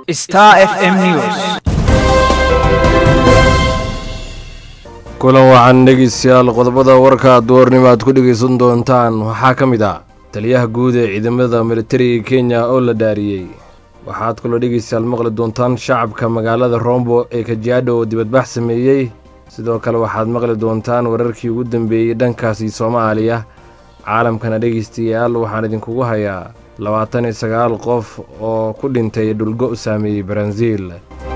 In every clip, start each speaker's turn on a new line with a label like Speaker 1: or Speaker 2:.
Speaker 1: Star FM News.
Speaker 2: kulan waxaan dhegeystayaal qodobada warka duwarnimo aad ku dhegeysan doontaan waxaa ka mid ah taliyaha guud ee ciidamada militariga kenya oo la dhaariyey waxaad kaloo dhegeystayaal maqli doontaan shacabka magaalada rombo ee kajiadho oo dibadbax sameeyey sidoo kale waxaad maqli doontaan wararkii ugu dambeeyey dhankaasi soomaaliya caalamkana dhegeystayaal waxaan idinkugu hayaa labaatan iyo sagaal qof oo ku dhintay dhulgo u saameeyey baranziil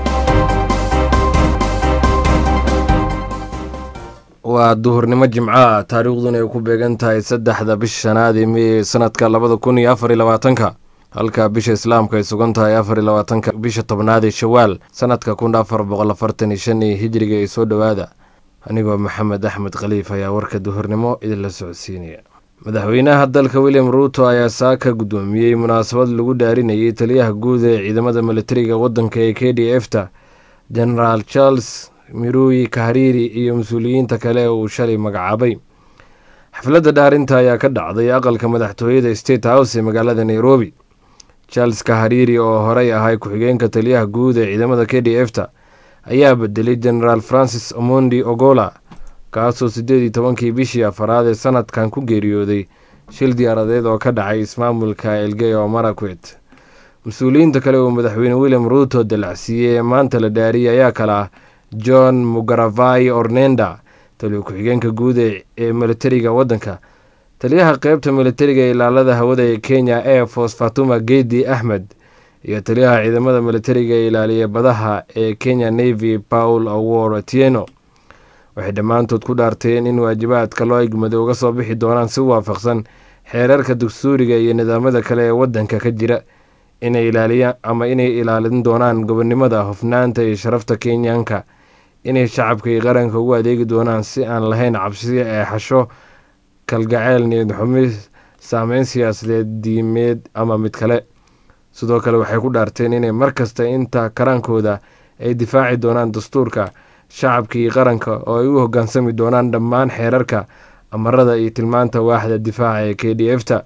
Speaker 2: waa duhurnimo jimca taariikhduna ay ku beegan tahay saddexda bisha shanaad ee mey sanadka labada kun iyo afar iyo labaatanka halka bisha islaamka ay sugan tahay afar iyo labaatanka bisha tobnaad ee shawaal sanadka kun afar boqol afartan iyo shan iyo hijriga ee soo dhowaada anigoo maxamed axmed khaliif ayaa warka duhurnimo idinla socodsiinaya madaxweynaha dalka william ruuto ayaa saaka guddoomiyey munaasabad lagu dhaarinayay taliyaha guud ee ciidamada militariga waddanka ee k d f ta genaraal charles miruyi kahariiri iyo mas-uuliyiinta kale uu shalay magacaabay xafladda dhaarinta ayaa ka dhacday aqalka madaxtooyada state house ee magaalada nairobi charles kahariiri oo horey ahay ku-xigeenka taliyaha guud ee ciidamada k d f ta ayaa bedelay genaraal francis omondi ogola kaasoo siddeed iyo tobankii bishii afaraad ee sanadkan ku geeriyooday shil diyaaradeed oo ka dhacay ismaamulka elgeyo marakwet mas-uuliyiinta kale uu madaxweyne william ruuto dalacsiiyey ee maanta la dhaariyay ayaa kale ah john mugaravai ornenda taliyo ku-xigeenka guud ee militariga waddanka taliyaha qeybta militariga ee ilaalada hawada ee kenya air force fatuma gedi axmed iyo taliyaha ciidamada militariga ee ilaaliya badaha ee kenya navy paul awor atieno waxay dhammaantood ku dhaarteen in waajibaadka loo egmado uga soo bixi doonaan si waafaqsan xeerarka dugsuuriga iyo nidaamyada kale ee waddanka ka jira inay ilaaliyaan ama inay ilaalin doonaan gobonnimada hofnaanta iyo sharafta kenyanka inay shacabka iyo qaranka ugu adeegi doonaan si aan lahayn cabsi eexasho kalgaceyl niyad xumi saameyn siyaasadeed diimeed ama mid kale sidoo kale waxay ku dhaarteen inay markasta inta karaankooda ay difaaci doonaan dastuurka shacabka iyo qaranka oo ay u hoggaansami doonaan dhammaan xeerarka amarada iyo tilmaanta waaxda difaaca ee k d f ta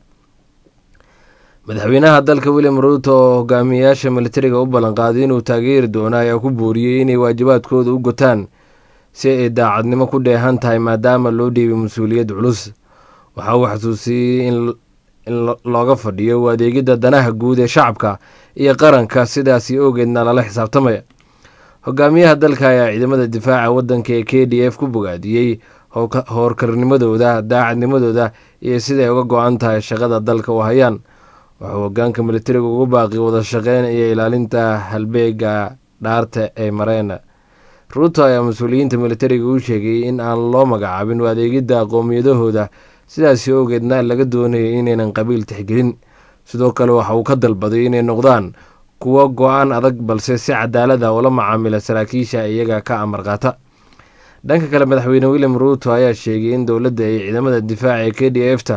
Speaker 2: madaxweynaha dalka william ruuto oo hogaamiyayaasha militariga u ballanqaaday inuu taageeri doono ayaa ku booriyey inay waajibaadkooda u gotaan si ay daacadnimo ku dheehan tahay maadaama loo dhiibay mas-uuliyad culus waxa uu xasuusiyey in looga fadhiyo u adeegidda danaha guud ee shacabka iyo qaranka sidaasi ogeedna lala xisaabtamaya hogaamiyaha dalka ayaa ciidamada difaaca waddanka ee k d f ku bogaadiyey howrkarnimadooda daacadnimadooda iyo siday uga go-an tahay shaqada dalka u hayaan wuxuu hogaanka militariga ugu baaqi wada shaqeyn iyo ilaalinta halbeega dhaarta ee mareen ruuto ayaa mas-uuliyiinta militariga u sheegay in aan loo magacaabin u adeegidda qowmiyadahooda sidaasi ogeedna laga doonayay inaynan qabiil tixgelin sidoo kale waxa uu ka dalbaday inay noqdaan kuwo go-aan adag balse si cadaalada ula macaamila saraakiisha iyaga ka amar qaata dhanka kale madaxweyne william ruuto ayaa sheegay in dowladda ay ciidamada difaaca ee k d f ta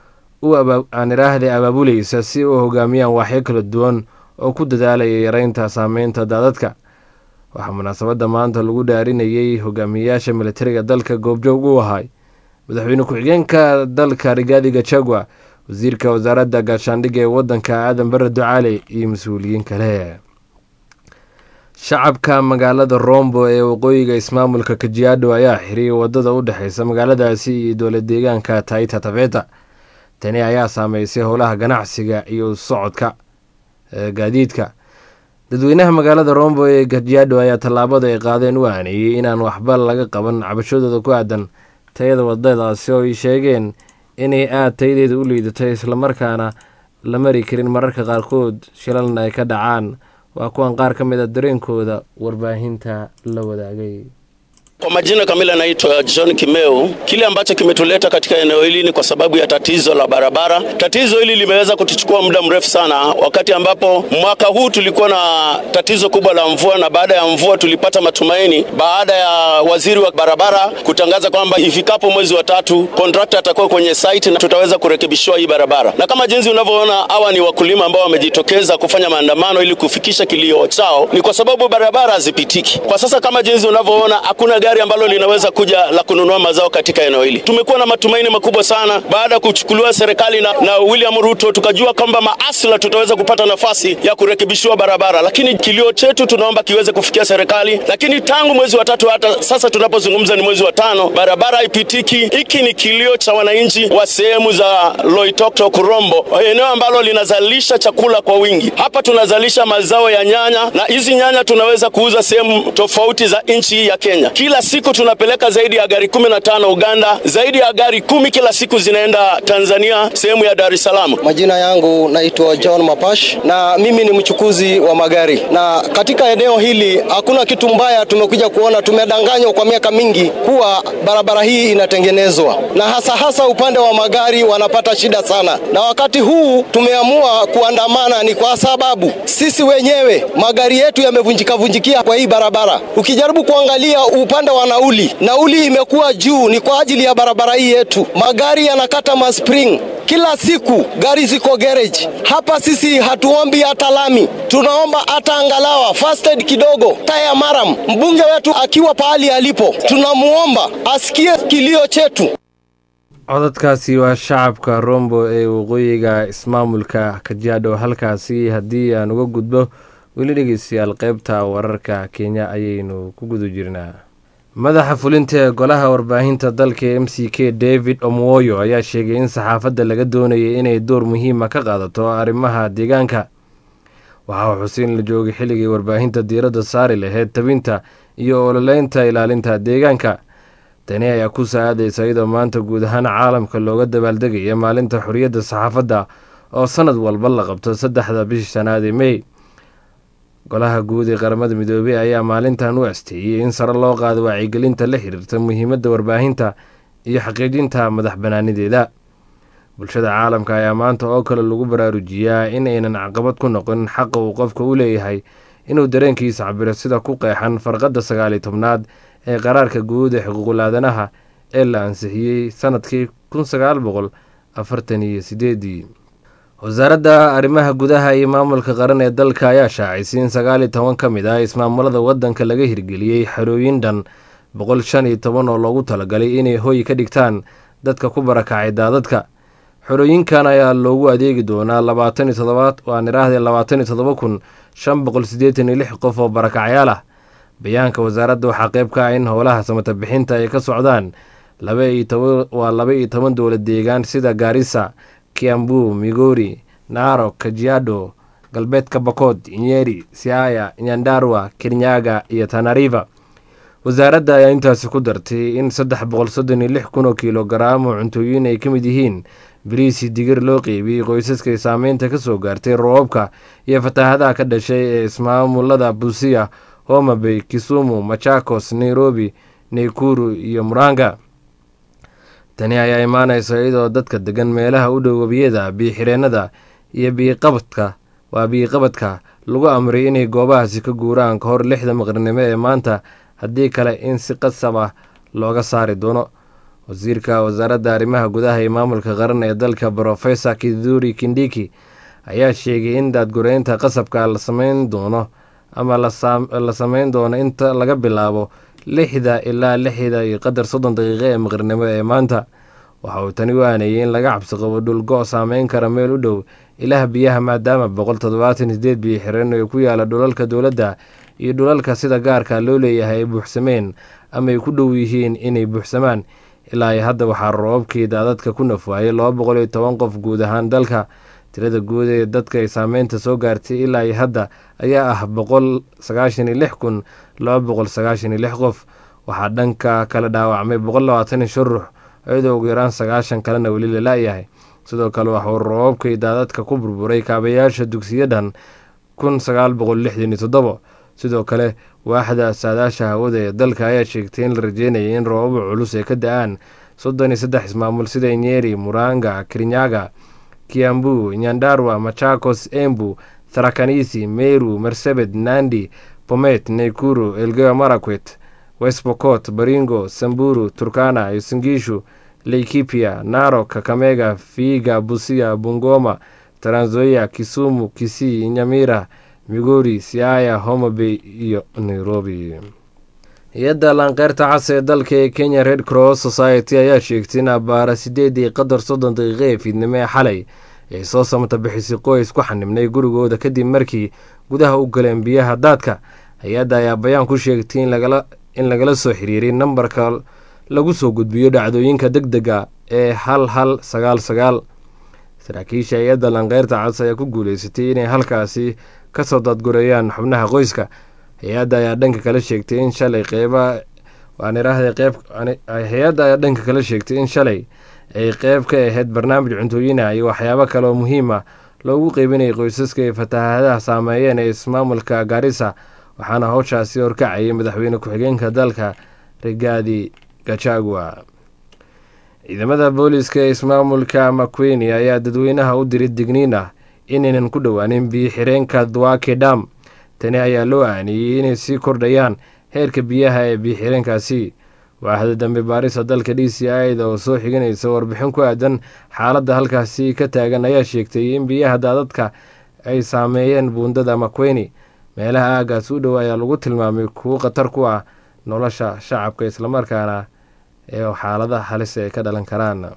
Speaker 2: aan iraahday abaabulaysa si u hogaamiyaan waaxyo kala duwan oo ku dadaalaya yareynta saameynta daadadka waxaa munaasabadda maanta lagu dhaarinayay hogaamiyayaasha militariga dalka goobjoog u ahay madaxweyne ku-xigeenka dalka rigaadi gachagua wasiirka wasaaradda gaashaandhigga ee waddanka aadan bare ducaale iyo mas-uuliyiin kale shacabka magaalada rombo ee waqooyiga ismaamulka kajiado ayaa xiriyay wadada u dhexeysa magaaladaasi iyo dowlad deegaanka taita taveta tani ayaa saameysay howlaha ganacsiga iyo socodka gaadiidka dadweynaha magaalada rombo ee kajiado ayaa tallaabada ay qaadeen u aaneeyey inaan waxba laga qaban cabashadooda ku aadan tayada wadadaasi oo ay sheegeen inay aada tayadeeda u liidatay islamarkaana la mari karin mararka qaarkood shilalna ay ka dhacaan waa kuwan qaar ka mid a dareenkooda warbaahinta la wadaagay
Speaker 3: Kwa majina kamili anaitwa John Kimeu. Kile ambacho kimetuleta katika eneo hili ni kwa sababu ya tatizo la barabara. Tatizo hili limeweza kutuchukua muda mrefu sana, wakati ambapo mwaka huu tulikuwa na tatizo kubwa la mvua, na baada ya mvua tulipata matumaini baada ya waziri wa barabara kutangaza kwamba ifikapo mwezi wa tatu kontrakta atakuwa kwenye site na tutaweza kurekebishiwa hii barabara. Na kama jinsi unavyoona, hawa ni wakulima ambao wamejitokeza kufanya maandamano ili kufikisha kilio chao, ni kwa sababu barabara hazipitiki kwa sasa. Kama jinsi unavyoona, hakuna gari gari ambalo linaweza kuja la kununua mazao katika eneo hili. Tumekuwa na matumaini makubwa sana baada ya kuchukuliwa serikali na, na William Ruto, tukajua kwamba maasla tutaweza kupata nafasi ya kurekebishiwa barabara, lakini kilio chetu tunaomba kiweze kufikia serikali. Lakini tangu mwezi wa tatu hata sasa tunapozungumza ni mwezi wa tano, barabara haipitiki. Hiki ni kilio cha wananchi wa sehemu za Loitoktok, Rombo, eneo ambalo linazalisha chakula kwa wingi. Hapa tunazalisha mazao ya nyanya na hizi nyanya tunaweza kuuza sehemu tofauti za nchi ya Kenya. Kila siku tunapeleka zaidi ya gari kumi na tano Uganda, zaidi ya gari kumi kila siku zinaenda Tanzania, sehemu ya Dar es Salaam.
Speaker 1: Majina yangu naitwa John Mapash na mimi ni mchukuzi wa magari, na katika eneo hili hakuna kitu mbaya tumekuja kuona. Tumedanganywa kwa miaka mingi kuwa barabara hii inatengenezwa, na hasa hasa upande wa magari wanapata shida sana, na wakati huu tumeamua kuandamana ni kwa sababu sisi wenyewe magari yetu yamevunjika vunjikia kwa hii barabara. Ukijaribu kuangalia upande wa nauli, nauli imekuwa juu, ni kwa ajili ya barabara hii yetu. Magari yanakata maspring kila siku, gari ziko garage hapa. Sisi hatuombi hata lami, tunaomba hata angalawa first aid kidogo, taya maram. Mbunge wetu akiwa pahali alipo, tunamuomba asikie kilio chetu.
Speaker 2: codadkaasi waa shacabka rombo ee waqooyiga ismaamulka kajaadho halkaasi haddii aan uga gudbo weli dhegeystayaal qeybta wararka kenya ayaynu ku guda jirnaa madaxa fulinta ee golaha warbaahinta dalka m c k david omwoyo ayaa sheegay in saxaafadda laga doonayay inay door muhiima ka qaadato arrimaha deegaanka waxaa uu xusein la joogay xilligii warbaahinta diiradda saari laheyd tabinta iyo ololeynta ilaalinta deegaanka tani ayaa ku saacadaysa iyadoo maanta guud ahaan caalamka looga dabaaldegaya maalinta xorriyadda saxaafadda oo sanad walba la qabto saddexda bishii shanaad ee mey golaha guud ee qaramada midoobey ayaa maalintan u asteeyey in sare loo qaado wacyigelinta la xiriirta muhiimadda warbaahinta iyo xaqiijinta madax banaanideeda bulshada caalamka ayaa maanta oo kale lagu baraarujiyaa in aynan caqabad ku noqon xaqa uu qofka u leeyahay inuu dareenkiisa cabiro sida ku qeexan farqadda sagaaliyo tobnaad ee qaraarka guud ee xuquuqul-aadanaha ee la ansixiyey sanadkii kun sagaal boqol afartan iyo sideedii wasaaradda arrimaha gudaha iyo maamulka qaran ee dalka ayaa shaacisay in sagaal iyo toban ka mid ah ismaamulada waddanka laga hirgeliyey xerooyin dhan boqol shan iyo toban oo loogu talagalay inay hoy ka dhigtaan dadka ku barakacay daadadka xerooyinkan ayaa loogu adeegi doonaa labaatan iyo todobaad waan idhaahdee labaatan iyo todoba kun shan boqol siddeetan iyo lix qof oo barakacyaal ah bayaanka wasaaradda waxaa qeyb ka ah in howlaha samata bixinta ay ka socdaan waa laba iyo toban dowlad deegaan sida gaarisa kiambu migori naaro kajiado galbeedka bakood nyeri siaya nyandarwa kenyaga iyo tanariva wasaaradda ayaa intaasi ku dartay in saddex boqol soddon iyo lix kun oo kilogaram oo cuntooyin ay ka mid yihiin bariisi digir loo qeybiyey qoysaskay saameynta ka soo gaartay roobabka iyo fataahadaha ka dhashay ee ismaamulada busia homabay kisumu machakos nairobi naykuru iyo muranga tani ayaa imaanaysa iyadoo dadka degan meelaha u dhow webiyada biyo-xireennada iyo biiqabadka waa biiqabadka lagu amray inay goobahaasi ka guuraan ka hor lixda maqrnimo ee maanta haddii kale in si qasab ah looga saari doono wasiirka wasaaradda arrimaha gudaha iyo maamulka qaran ee dalka brofesor kiduri kindiki ayaa sheegay in daadgureynta qasabka la sameyn doono ama la sameyn doono inta laga bilaabo lixda ilaa lixda iyo qadar soddon daqiiqo ee maqrnimo ee maanta waxa uu tani u aanayay in laga cabsi qabo dhulgo saameyn kara meel u dhow ilaah biyaha maadaama boqol toddobaatan sideed biyo xireen ee ku yaala dhulalka dowladda iyo dhulalka sida gaarka loo leeyahay ay buuxsameen ama ay ku dhow yihiin inay buuxsamaan ilaa iyo hadda waxaa roobabkii daadadka ku nafwaayay laba boqol iyo toban qof guud ahaan dalka tirada guud ee dadka ay saameynta soo gaartay ilaa iyo hadda ayaa ah boqol sagaashan iyo lix kun laba boqol sagaashan iyo lix qof waxaa dhanka kala dhaawacmay boqol labaatan iyo shan ruux iyadoo ugu yaraan sagaashan kalena weli la la-yahay sidoo kale waxuu roobabkii daadadka ku burburay kaabayaasha dugsiyadan kun sagaal boqol lixdan iyo toddobo sidoo kale waaxda saadaasha hawada ee dalka ayaa sheegtay in la rajeynayay in roobaba culus ay ka da-aan soddon iyo saddex ismaamul sida nyeri muranga kirinyaga kiambu nyandarwa machakos embu tharakanisi meru marsabed nandi bomet naykuru elgeyo marakwet westbocot baringo samburu turkana isingishu laikipia naro kakamega fiiga busia bungoma taranzoia kisumu kisii nyamira migori siaya homabay iyo nairobi hay-adda laanqeyrta cas ee dalka ee kenya red cross society ayaa sheegtay in abaara sideedii qadar soddon daqiiqo ee fiidnimo ee xalay ay soo samata bixisay qoys ku xanibnay gurigooda kadib markii gudaha u galeen biyaha daadka hay-adda ayaa bayaan ku sheegtay in lagala soo xiriiray nambarka lagu soo gudbiyo dhacdooyinka deg dega ee hal hal sagaal sagaal saraakiisha hay-adda lanqeyrta cas ayaa ku guuleysatay inay halkaasi kasoo daadgureeyaan xubnaha qoyska hay-adda ayaa dhanka kala sheegtay in shalay qeyba hay-adda ayaa dhanka kala sheegtay in shalay ay qeyb ka ahayd barnaamij cuntooyina iyo waxyaabo kale oo muhiim ah loogu qeybinayay qoysaska ay fatahaadaha saameeyeen ee ismaamulka gaarisa waxaana howshaasi horkacayay madaxweyne ku-xigeenka dalka rigaadi gachagua ciidamada booliiska ee ismaamulka makweyni ayaa dadweynaha u diray digniin ah inaynan ku dhowaanin biyo xireenka dwake dam tani ayaa loo aaniyey inay sii kordhayaan heerka biyaha ee biyo xireenkaasi waaxda dambe baarisa dalka d c ida oo soo xiganaysa warbixin ku aadan xaaladda halkaasi ka taagan ayaa sheegtay in biyaha daadadka ay saameeyeen buundada makweyni meelaha aagaas u dhow ayaa lagu tilmaamay kuwo khatar ku ah nolosha shacabka islamarkaana ee xaaladaha halisa ay ka dhalan karaan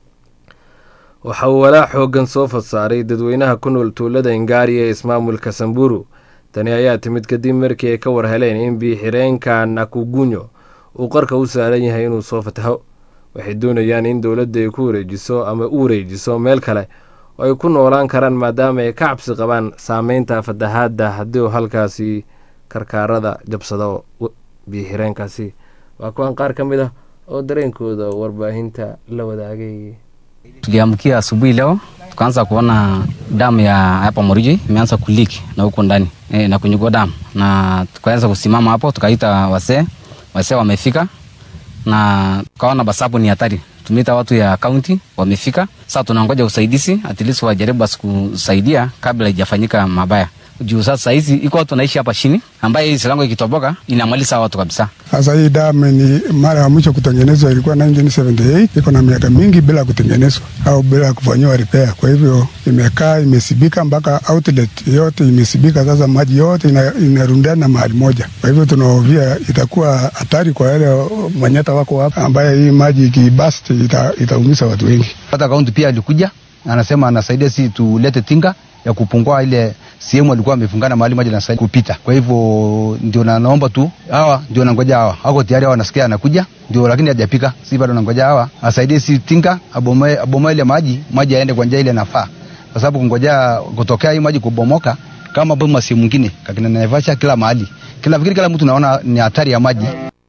Speaker 2: waxa uu walaac xoogan soo fadsaaray dadweynaha ku nool tuulada ingaari ee ismaamulka samburu tani ayaa timid kadib markii ay ka war heleen in biyo-xireenka nakugunyo uu qarka u saaran yahay inuu soo fataho waxay doonayaan in dowladda ay ku wareejiso ama u wareejiso meel kale oo ay ku noolaan karaan maadaama ay ka cabsi qabaan saameynta fatahaadda haddii uu halkaasi karkaarada jabsado biyo-xireenkaasi waa kuwan qaar ka mid ah oo dareenkooda warbaahinta la wadaagay
Speaker 4: Tuliamkia asubuhi leo tukaanza kuona damu ya hapa Moriji imeanza kuliki na huko ndani e, na kwenye damu, na tukaanza kusimama hapo, tukaita wasee, wasee wamefika na tukaona basabu ni hatari. Tumeita watu ya kaunti wamefika, sasa tunangoja usaidizi, at least wajaribu basi kusaidia kabla haijafanyika mabaya juu sasa hizi iko watu wanaishi hapa chini, ambaye hii silango ikitoboka inamaliza watu kabisa.
Speaker 5: Sasa hii damu ni mara ya mwisho kutengenezwa ilikuwa 1978 iko na miaka mingi bila kutengenezwa au bila kufanyiwa repair. Kwa hivyo imekaa imesibika, mpaka outlet yote imesibika. Sasa maji yote ina, inarundana mahali moja. Kwa hivyo tunahofia itakuwa hatari kwa wale manyata wako hapa, ambaye hii maji ikibast ita, itaumiza watu wengi.
Speaker 4: Hata kaunti pia alikuja anasema anasaidia si tulete tinga ya kupungua ile sehemu alikuwa amefungana mahali maji nasaidia kupita. Kwa hivyo ndio na naomba tu hawa ndio nangoja hawa wako tayari, hawa wanasikia anakuja ndio, lakini hajapika, si bado nangoja hawa asaidie, si tinga abomoe abomoe ile maji maji aende kwa njia ile nafaa, kwa sababu kungoja kutokea hii maji kubomoka kama boma sehemu nyingine kakina Naivasha, kila mahali kila fikiri, kila mtu naona ni hatari ya maji.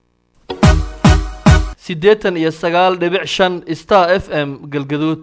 Speaker 6: siddeetan iyo sagaal dhibic shan star f m galgaduud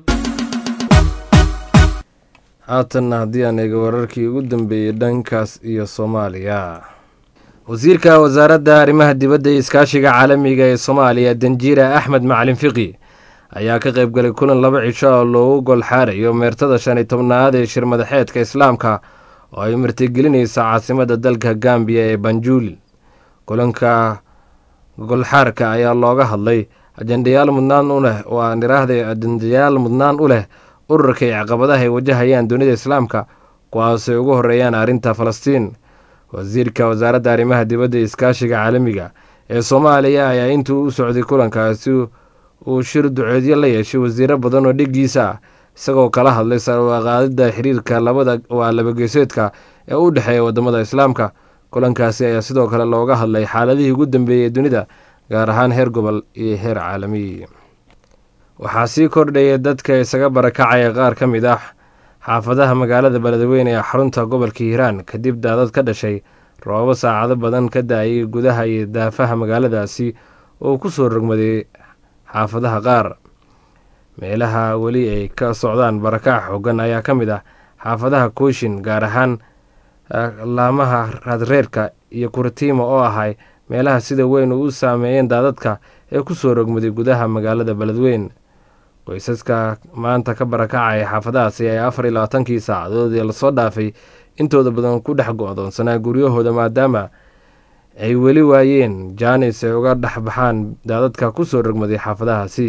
Speaker 2: haatanna haddii aan eego wararkii ugu dambeeyey dhankaas iyo soomaaliya wasiirka wasaaradda arrimaha dibadda iyo iskaashiga caalamiga ee soomaaliya danjiira axmed macalin fiqi ayaa ka qayb galay kulan laba cisho oo loogu golxaarayo meertada shan iyo tobnaad ee shir madaxeedka islaamka oo ay martigelinaysa caasimadda dalka gambiya ee banjuul kulanka golxaarka ayaa looga hadlay ajendayaal mudnaan u leh oo aan iraahday ajendayaal mudnaan u leh ururka iyo caqabadaha ay wajahayaan dunida islaamka kuwaasay ugu horeeyaan arrinta falastiin wasiirka wasaaradda arrimaha dibadda iyo iskaashiga caalamiga ee soomaaliya ayaa intuu u socday kulankaasi uu shir duceedyo la yeeshay wasiiro badan oo dhigiisa ah isagoo kala hadlay sarwaqaadida xiriirka labada waa labageesoodka ee u dhexeeya wadamada islaamka kulankaasi ayaa sidoo kale looga hadlay xaaladihii ugu dambeeyey dunida gaar ahaan heer gobol iyo heer caalami waxaa sii kordhaya dadka isaga barakacaya qaar ka mid ah xaafadaha magaalada beledweyne ee xarunta gobolka hiiraan kadib daadad ka dhashay roobabo saacado badan ka daayay gudaha iyo daafaha magaaladaasi oo ku soo rogmaday xaafadaha qaar meelaha weli ay ka socdaan barakac xoogan ayaa ka mid ah xaafadaha kooshin gaar ahaan laamaha raadreerka iyo kuratiima oo ahay meelaha sida weyn u saameeyeen daadadka ee ku soo rogmaday gudaha magaalada beledweyn qoysaska maanta ka barakacaya xaafadahaasi ayaa afar iyo labaatankii saacadoodii lasoo dhaafay intooda badan ku dhex go-doonsanaa guryahooda maadaama ay weli waayeen jaanis ay uga dhex baxaan daadadka ku soo rogmaday xaafadahaasi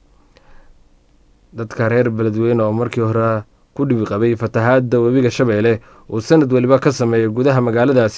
Speaker 2: dadka reer beledweyne oo markii hore ku dhibi qabay fatahaadda webiga shabeelle uu sanad weliba ka sameeyay gudaha magaaladaasi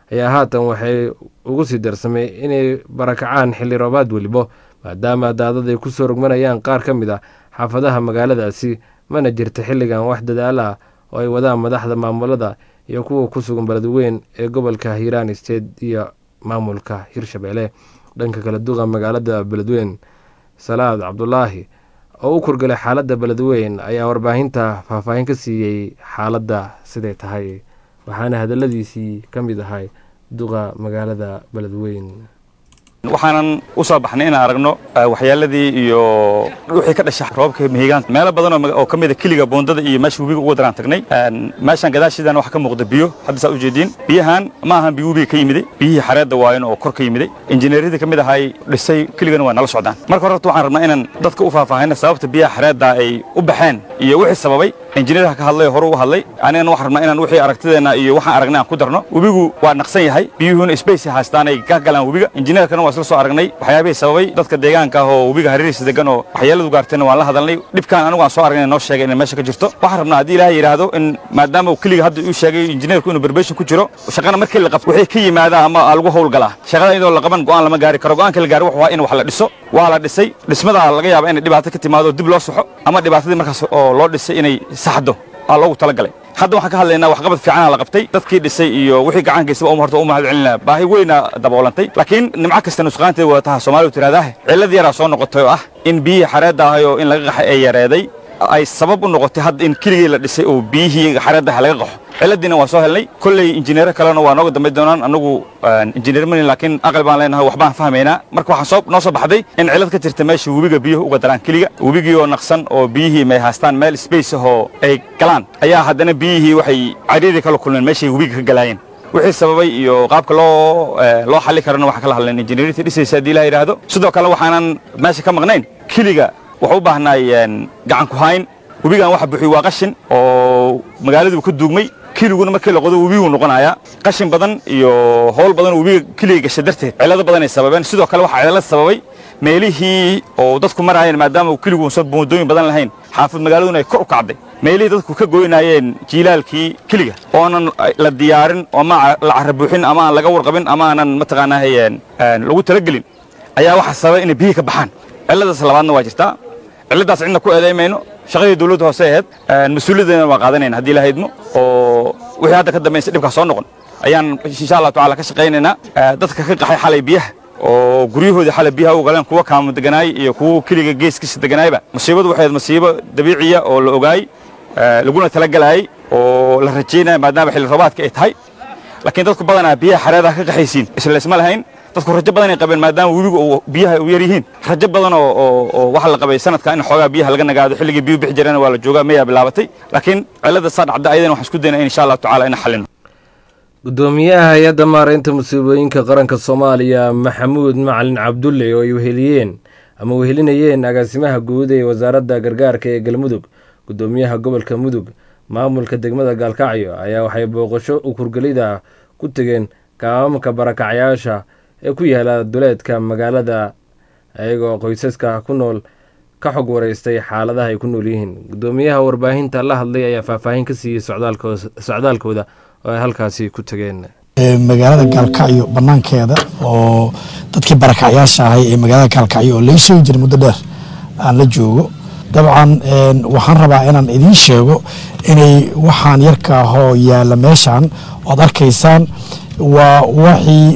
Speaker 2: ayaa haatan waxay ugu sii darsamay inay barakacaan xilli roobaad welibo maadaama daadad ay kusoo rogmanayaan qaar ka mid ah xaafadaha magaaladaasi mana jirta xilligan wax dadaal ah oo ay wadaan madaxda maamulada iyo kuwa ku sugan beledweyn ee gobolka hiiraan state iyo maamulka hirshabelle dhanka kala duqa magaalada beledweyn salaad cabdulaahi oo u kurgalay xaaladda beledweyn ayaa warbaahinta faahfaahin ka siiyey xaaladda siday tahay waxaana hadaladiisii ka mid ahay duqa magaalada beledweyn
Speaker 7: waxaanan u soo baxnay inaan aragno waxyaaladii iyo wixii ka dhasha roobabka mihigaanta meelo badan oo ka mida kiliga boondada iyo meesha webiga uga daraan tagnay meeshaan gadaashiidan waxaa ka muuqda biyo hadda saa ujeediin biyahan ma ahan biyo webiga ka yimiday biyihii xareedda waayan oo kor ka yimiday injineeryadii ka mid ahay dhisay kiligana waa nala socdaan marka hore horta waxaan rabnaa inaan dadka u faahfaahina sababta biyaha xareedda ay u baxeen iyo wixii sababay injineerha ka hadlay hore u hadlay anigana waxaan rabnaa inaan wixii aragtideenna iyo waxaan aragnay aan ku darno webigu waa naqsan yahay biyuhuna space haystaan ay ka galaan webiga injineerkana waa isla soo aragnay waxyaabihii sababay dadka deegaanka ah oo webiga hareerihiisa degan oo waxyeeladu gaartayna waan la hadalnay dhibkaan anigu aan soo aragnay noo sheegay inay meesha ka jirto waxaan rabnaa haddii ilaahay yidhaahdo in maadaama uu keliga hadda uu sheegay injineerku inuu berbeshin ku jiro shaqana markii la qabto wixii ka yimaada ama lagu howlgalaa shaqada iyadoo la qaban go'aan lama gaari karo go'aanka la gaari wuxuu waa in wax la dhiso waa la dhisay dhismadaa laga yaaba inay dhibaato ka timaado dib loo saxo ama dhibaatadii markaas oo loo dhisay inay saxdo aa loogu talagalay hadda waxaan ka hadlaynaa waxqabad fiicana la qabtay dadkii dhisay iyo wixii gacankaysaba um horta u mahad celinaa baahi weyna daboolantay laakiin nimco kasta nusqaanteeda wadataha soomaalidu tirahdaahe cillad yaraa soo noqotay oo ah in biyihii xareedda ahay oo in laga qaxay ay yareeday ay sabab u noqotay hadda in keligii la dhisay oo biyihii xareeddaha laga qaxo ciladiina waan soo helnay kolley injineero kalena waa nooga dambayn doonaan annagu injineer mani laakiin aqal baan leenahay waxbaan fahmaynaa marka waxaa soo noo soo baxday in cilad ka jirta meesha webiga biyuhu uga daraan keliga webigii oo naqsan oo biyihii may haystaan meel space ahoo ay galaan ayaa haddana biyihii waxay cariiri kala kulmeen meeshay webiga ka galaayeen wixii sababay iyo qaabka loo loo xalli karana waxaan kala hadlayn injineerinta dhisaysa haddii la yidhaahdo sidoo kale waxaanan meesha ka maqnayn keliga waxu u baahnaay gacan ku hayn webigan waxa buxiy waa qashin oo magaaladiibu ka duugmay keliguna markii la qodo webiguu noqonayaa qashin badan iyo howl badan oo webiga keliga gasha darteed cillado badan ay sababeen sidoo kale waxaa cillad sababay meelihii oo dadku maraayeen maadaama uu keligu uusan boondooyin badan lahayn xaafad magaaladuna ay kor u kacday meelihii dadku ka goynaayeen jiilaalkii keliga oonan la diyaarin ama la carabuuxin ama aan laga warqabin ama aanan mataqaanaa lagu talagelin ayaa waxaa sababay inay biyihii ka baxaan cilladaas labaadna waa jirtaa cilladaas cidna ku eedaymayno shaqadii dawladda hoose ahayd mas-uuliyaddeena waa qaadanayna haddii la haydmo oo wixii hadda ka dambaysa dhibkaas soo noqon ayaan insha allahu tacala ka shaqaynaynaa dadka ka qaxay xalay biyaha oo guryahoodii xalay biyaha u galeen kuwa kaamo deganaay iyo kuwa keliga geeskiisa deganaayba musiibadu waxay ahayd musiibo dabiiciya oo la ogaay laguna talagalaayay oo la rajaynaya maadaama xilli roobaadka ay tahay laakiin dadku badanaa biyaha xareedaha ka qaxaysiin isla isma lahayn dadku rajo badan ay qabeen maadaama webiga uu biyaha u yar yihiin rajo badan oo oo waxa la qabay sanadka in xoogaa biyaha laga nagaado xilligii biyu bixi jireen waa la joogaa mayaa bilaabatay laakiin cillada saa dhacda ayadana waxaan isku daynaa in insha allahu tacala ina xallino
Speaker 2: gudoomiyaha hay-adda maaraynta musiibooyinka qaranka soomaaliya maxamuud macalin cabdulle oo ay weheliyeen ama wehelinayeen agaasimaha guud ee wasaaradda gargaarka ee galmudug gudoomiyaha gobolka mudug maamulka degmada gaalkacyo ayaa waxay booqasho ukurgelida ku tegeen kaamamka barakacyaasha ee ku yaala duleedka magaalada ayagoo qoysaska ku nool ka xog wareystay xaaladaha ay ku nool yihiin gudoomiyaha warbaahinta la hadlay ayaa faahfaahin ka siiyey socdaalkooda oo ay halkaasi ku tageen
Speaker 8: magaalada gaalkacyo banaankeeda oo dadkii barakacyaasha ahay ee magaalada gaalkacyo oo lai sheegi jiray muddo dheer aan la joogo dabcan waxaan rabaa inaan idiin sheego inay waxaan yarka ahoo yaalla meeshan oad arkaysaan waa waxii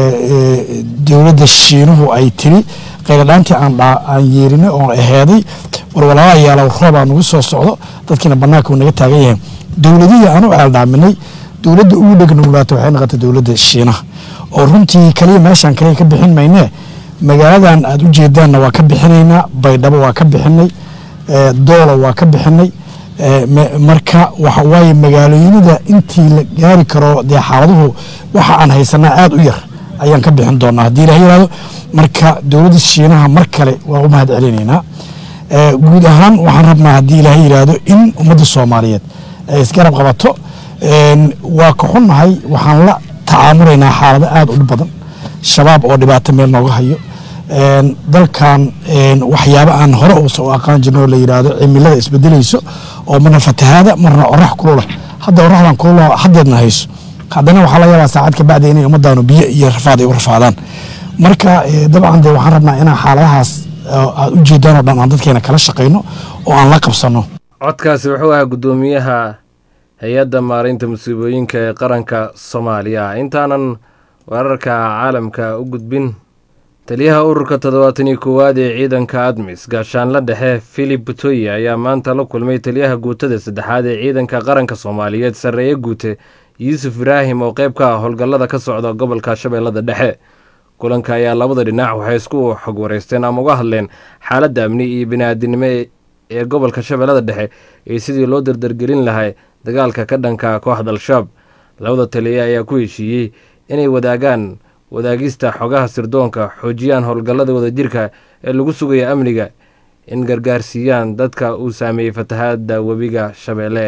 Speaker 8: dowladda shiinuhu ay tiri qayladhaantii aan yeerinay oon aheeday warwalaala yaalow roobaa nagu soo socdo dadkiina banaanka uu naga taagan yahay dowladihii aan u ceeldhaaminay dowladda ugu dhegnuglaata waxay noqotay dowladda shiinaha oo runtii kaliya meeshaan kaliya ka bixin maynee magaaladan aad u jeedaanna waa ka bixinaynaa baydhabo waa ka bixinay doolo waa ka bixinay marka waxa waaye magaalooyinada intii la gaari karo dee xaaladuhu waxa aan haysanaa aada u yar ayaan ka bixin doonaa haddii ilaha yihahdo marka dowladda shiinaha mar kale waa u mahad celinaynaa guud ahaan waxaan rabnaa haddii ilaaha yidhaahdo in ummadda soomaaliyeed ay isgarab qabato waa ka xunnahay waxaan la tacaamulaynaa xaalado aada u dhib badan shabaab oo dhibaato meel nooga hayo dalkan waxyaabo aan hore uusa u aqaan jirno oo la yidhaahdo cimilada isbedelayso oo marna fatahaada marna orax kulula hadda oraxdan kulula haddeedna hayso haddana waxaa laga yaabaa saacad ka bacdi inay ummadaanu biyo iyo rafaad ay u rafaadaan marka dabcan dee waxaan rabnaa inaan xaaladahaas aad u jeedaan oo dhan aan dadkeena kala shaqayno oo aan la qabsanno
Speaker 2: codkaasi wuxuu ahaa guddoomiyaha hay-adda maareynta musiibooyinka ee qaranka soomaaliya intaanan wararka caalamka u gudbin taliyaha ururka toddobaatan iyo koowaad ee ciidanka admis gaashaanla dhexe filip butoye ayaa maanta la kulmay taliyaha guutada saddexaad ee ciidanka qaranka soomaaliyeed sarreeye guute yuusuf ibraahim oo qayb ka ah howlgallada ka socda gobolka shabeellada dhexe kulanka ayaa labada dhinac waxay isku xog wareysteen ama uga hadleen xaaladda amni iyo bini-aadinimo ee gobolka shabeellada dhexe iyo sidii loo dardargelin lahay dagaalka ka dhanka kooxda al-shabaab labada taliye ayaa ku heshiiyey inay wadaagaan wadaagista xogaha sirdoonka xoojiyaan howlgallada wadajirka ee lagu sugaya amniga in gargaarsiiyaan dadka uu saameeyey fatahaadda webiga shabeelle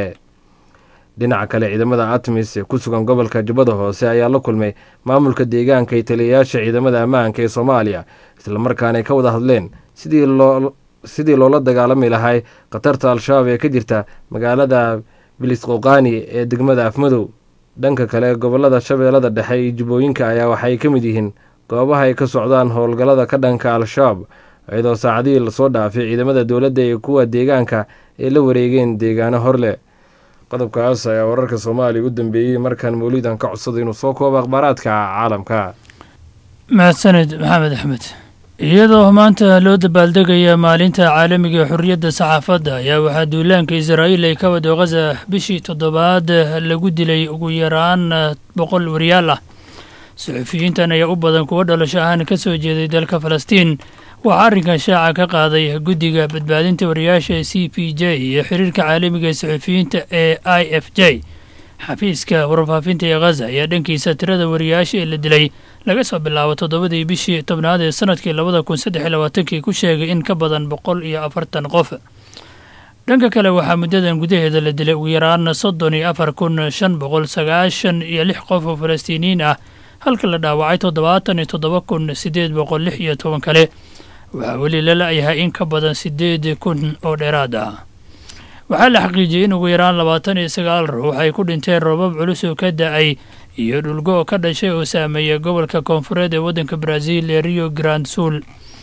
Speaker 2: dhinaca kale ciidamada atmis ee ku sugan gobolka jubbada hoose ayaa la kulmay maamulka deegaanka iyo taliyayaasha ciidamada ammaanka ee soomaaliya islamarkaana ay ka wada hadleen sidii loo sidii loola dagaalami lahay khatarta al-shabaab ee ka jirta magaalada bilisqoqani ee degmada afmadow dhanka kale gobolada shabeellada dhexe iyo jubbooyinka ayaa waxay ka mid yihiin goobaha ay ka socdaan howlgallada ka dhanka al-shabaab iyadoo saacadihii lasoo dhaafay ciidamada dowladda iyo kuwa deegaanka ay la wareegeen deegaano horleh qodobkaas ayaa wararka soomaaliya u dambeeyey markaan mawliidan ka codsada inuu soo koobo akhbaaraadka caalamka
Speaker 9: mahadsaned maxamed axmed iyadoo maanta loo dabaaldegaya maalinta caalamiga ee xorriyadda saxaafadda ayaa waxaa duulaanka israa'iil ay ka wado khaza bishii toddobaad lagu dilay ugu yaraan boqol wariyaal ah suxufiyiintan ayaa u badan kuwo dhalasho ahaan ka soo jeeday dalka falastiin waxaa arrinkan shaaca ka qaaday guddiga badbaadinta wariyaasha ee c p j iyo xiriirka caalamiga ee suxufiyiinta ee i f j xafiiska warfaafinta ee khaza ayaa dhankiisa tirada wariyaasha ee la dilay laga soo bilaabo toddobadii bishii tobnaad ee sanadkii labada kun saddex iyo labaatankii ku sheegay in ka badan boqol iyo afartan qof dhanka kale waxaa muddadan gudaheeda la dilay ugu yaraan soddon iyo afar kun shan boqol sagaashan iyo lix qof oo falastiiniyiin ah halka la dhaawacay toddobaatan iyo toddoba kun siddeed boqol lix iyo toban kale waxaa weli la la-yahay in ka badan siddeed kun oo dheeraad ah waxaa la xaqiijiyey in ugu yaraan labaatan iyo sagaal ruux ay ku dhinteen roobab culus oo ka da-ay iyo dhulgo oo ka dhashay oo saameeya gobolka koonfureed ee waddanka brazil ee rio grand sul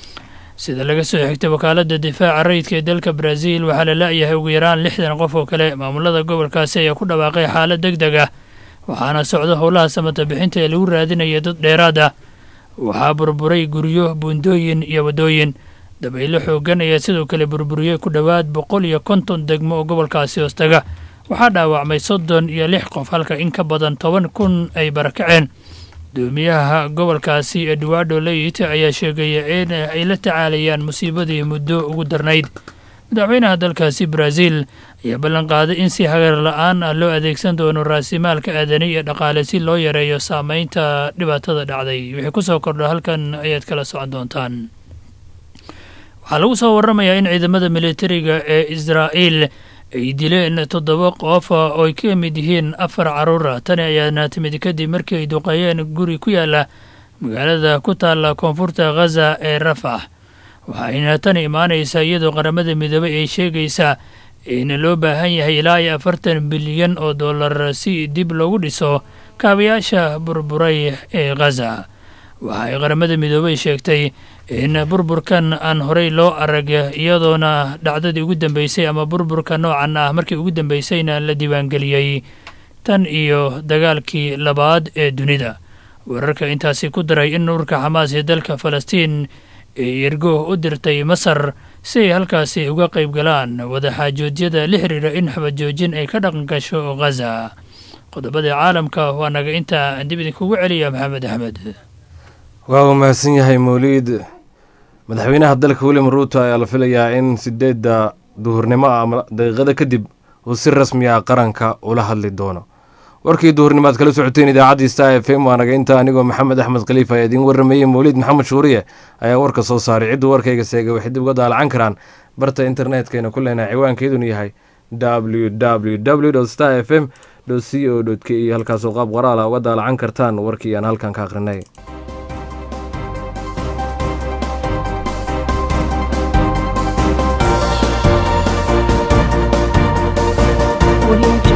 Speaker 9: sida laga soo xigtay wakaaladda difaaca rayidka ee dalka brazil waxaa la la-yahay ugu yaraan lixdan qof oo kale maamulada gobolkaasi ayaa ku dhawaaqay xaalad deg deg ah waxaana socdo howlaha samata bixinta ee lagu raadinaya dad dheeraad ah waxaa burburay guryo buundooyin iyo waddooyin dabaylo xoogan ayaa sidoo kale burburiyey ku dhowaad boqol iyo konton degmo oo gobolkaasi hoostaga waxaa dhaawacmay soddon iyo lix qof halka in ka badan toban kun ay barakaceen gudoomiyaha gobolkaasi eduardo leyit ayaa sheegaya in ay la tacaalayaan musiibadii muddo ugu darnayd madaxweynaha dalkaasi brazil ayaa ballan qaaday in si hagar la-aan ah loo adeegsan doono raasimaalka aadani iyo dhaqaale si loo yareeyo saameynta dhibaatada dhacday wixii ku soo kordha halkan ayaad kala socon doontaan waxaa lagu soo waramayaa in ciidamada militariga ee israa'iil ay dileen toddoba qof oo ay ka mid yihiin afar carruura tani ayaana timid kadib markii ay duqeeyeen guri ku yaala magaalada ku taalla koonfurta khaza ee rafax waxayna tani imaanaysaa iyadoo qaramada midoobay ay sheegaysaa in loo baahan yahay ilaa iyo afartan bilyan oo dollar si dib loogu dhiso kaabayaasha burburay ee khaza waxa ay qaramada midoobey sheegtay in burburkan aan horey loo arag iyadoona dhacdadii ugu dambeysay ama burburka noocan ah markii ugu dambeysayna la diiwaangeliyey tan iyo dagaalkii labaad ee dunida wararka intaasi ku daray in ururka xamaas ee dalka falastiin ee ergo u dirtay masar si ay halkaasi uga qayb galaan wadaxaajoodyada la xiriira in xabajoojin ay ka dhaqan gasho khaza qodobada caalamka waa naga intaa dib idinkugu celiya maxamed axmed
Speaker 2: waa uu mahadsan yahay mawliid madaxweynaha dalka william ruuto ayaa la filayaa in sideedda duhurnimo ama daqiiqada kadib uu si rasmi ah qaranka ula hadli doono warkii duhurnimo aad kala socoteen idaacaddii star f m waa naga inta anigoo maxamed axmed khaliif ayaa idiin warrameeyey mawliid maxamed shuuriye ayaa warka soo saaray cidduu warkayga seegay waxay dib uga daalacan karaan barta internetkayna ku leenahay ciwaankeeduna yahay w w w star f m c o k iyo halkaasoo qaab qoraala uga daalacan kartaan warkii aan halkan ka akhrinay
Speaker 10: Audio